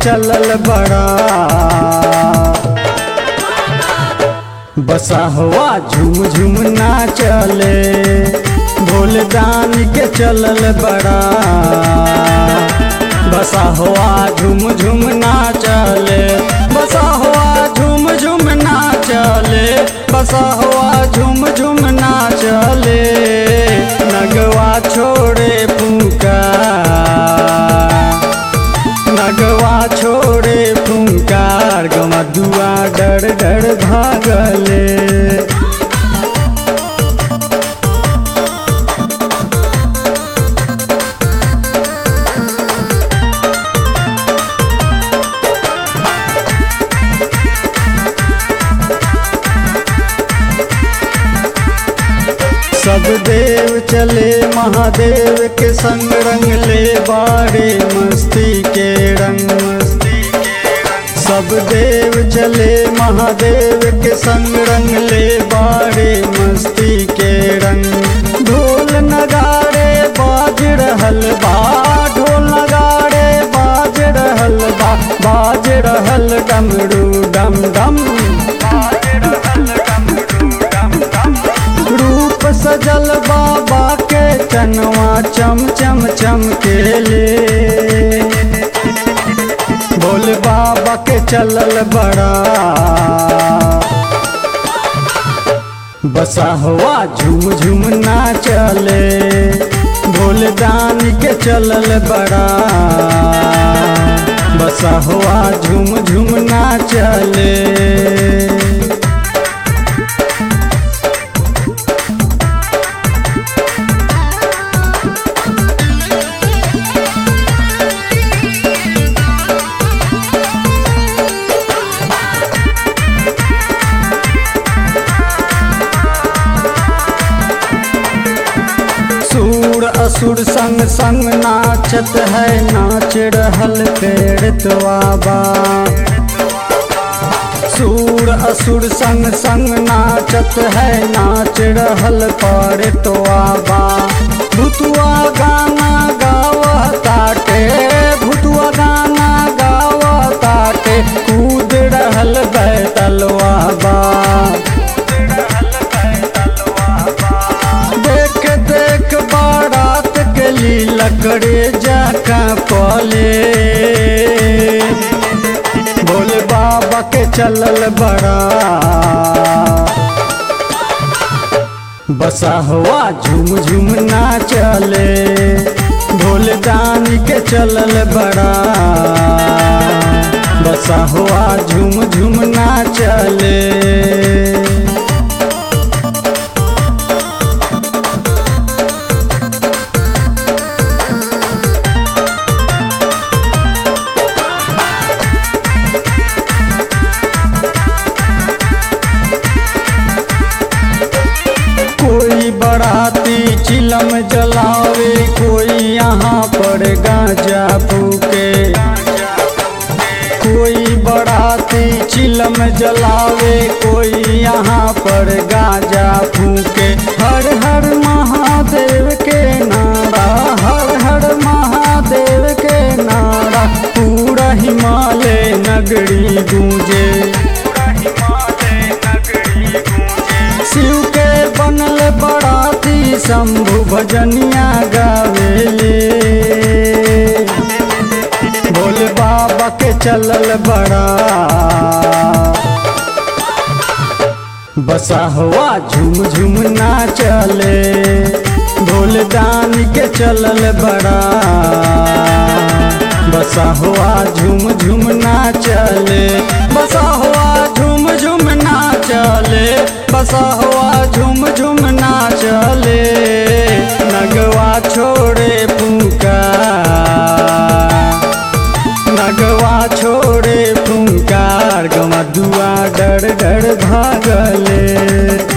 चलल बड़ा बसा हुआ झुम झुम ना चले भोलदान के चलल बड़ा बसा हुआ झुम झुम ना चले बसा हुआ झुम झुम ना चले बसा हुआ झुम झुम ना चले नगवा छोड़े फूका नगवा छोड़े फूंकार गवा दुआ डर डर भागले सब देव चले महादेव के संग रंग ले बारे मस्ती के रंग मस्ती के रंग सब देव चले महादेव के संग रंग ले बारे मस्ती के रंग ढोल नगाड़े बाज रहल बा ढोल नगाड़े बाज रहल बा बाज रहल डमरू डम डम बाज रहल डमरू डम डम रूप सजल बाबा के चनवा चम चम चम के ले बोल बाबा के चलल बड़ा बसा हुआ झुम झुम ना चले भोलदान के चलल बड़ा बसा हुआ झुम झुम ना चले सूर असुर संग संग नाचत है नाच रहल पेड़ बाबा सूर असुर संग संग नाचत है नाच रहल पर बाबा भुतुआ गाना गावताटे भुतुआ गाना गावताटे कूद रहल बैतलवा बा देख देख बारात के ली लकड़े जाका पले भोले बाबा के चलल बड़ा बसा हुआ झुम झुम ना चले भोलदान के चलल बड़ा बसा हुआ झुम झुम ना चले कोई बराती चिलम जलावे कोई यहाँ पर गांजा फूके कोई बराती चिलम जलावे कोई यहाँ पर गांजा फूके हर हर महादेव के नारा हर हर महादेव के नारा पूरा हिमालय नगरी गूंजे शिव के बनल बड़ाती शंभु भजनिया गावेले भोले बाबा के चलल बड़ा बसा हुआ झुम झुम ना चले भोलदान के चलल बड़ा बसा हुआ झुम झुम ना चले बसा हुआ झुम झुम ना चले बसा हुआ झुम झुम ना चले नगवा छोड़े फूका नगवा छोड़े फूंकार गवा दुआ डर डर भागले